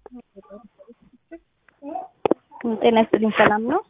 ጤና ይስጥልኝ። ሰላም ነው?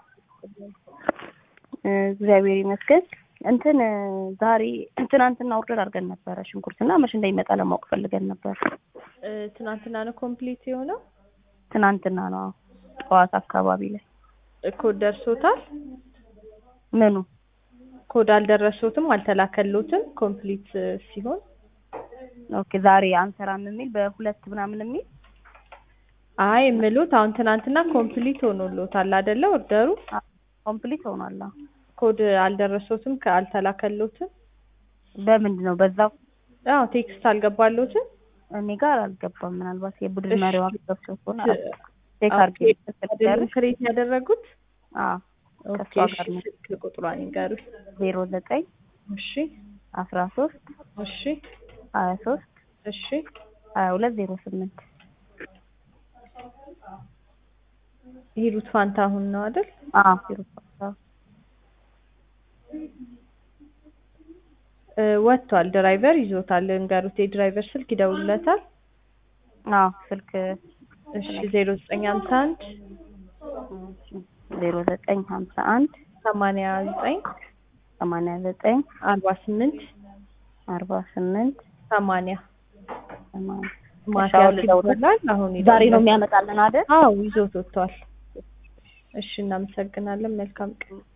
እግዚአብሔር ይመስገን። እንትን ዛሬ ትናንትና ኦርደር አድርገን ነበረ ሽንኩርትና መቼ እንደሚመጣ ለማወቅ ፈልገን ነበር። ትናንትና ነው ኮምፕሊት የሆነው። ትናንትና ነው አዎ፣ ጠዋት አካባቢ ላይ ኮድ ደርሶታል? ምኑ ኮድ አልደረሶትም፣ አልተላከሎትም። ኮምፕሊት ሲሆን ኦኬ። ዛሬ አንሰራም የሚል በሁለት ምናምን የሚል አይ የምሉት አሁን ትናንትና ኮምፕሊት ሆኖሎታል አይደለ? ኦርደሩ ኮምፕሊት ሆኗል። አዎ። ኮድ አልደረሶትም፣ አልተላከሎትም። በምንድን ነው በዛው? አዎ ቴክስት አልገባሎትም። እኔ ጋር አልገባም። ምናልባት የቡድን መሪዋ ገብቶ ከሆነ ቼክ ኦኬ፣ አድርጌ አይደለም ክሬት ያደረጉት። አዎ ኦኬ፣ ከሷ እሺ፣ ጋር ነው። ስልክ ቁጥሯን ይንገሩኝ። ዜሮ ዘጠኝ እሺ፣ አስራ ሶስት እሺ፣ ሀያ ሶስት እሺ። ሀያ ሁለት ዜሮ ስምንት ሂሩት ፋንታሁን ነው አይደል? አዎ ዜሮ ሰባት እ ወጥቷል። ድራይቨር ይዞታል። እንገሩት። የድራይቨር ስልክ ይደውልለታል። አዎ ስልክ እሺ፣ ዜሮ ዘጠኝ ሀምሳ አንድ ዜሮ ዘጠኝ ሀምሳ አንድ ሰማንያ ዘጠኝ ሰማንያ ዘጠኝ አርባ ስምንት አርባ ስምንት ሰማንያ ሰማንያ ማቲያስ ይባላል። አሁን ዛሬ ነው ይደውላል። የሚያመጣልን አይደል? አዎ ይዞት ወጥቷል። እሺ፣ እናመሰግናለን። መልካም ቀን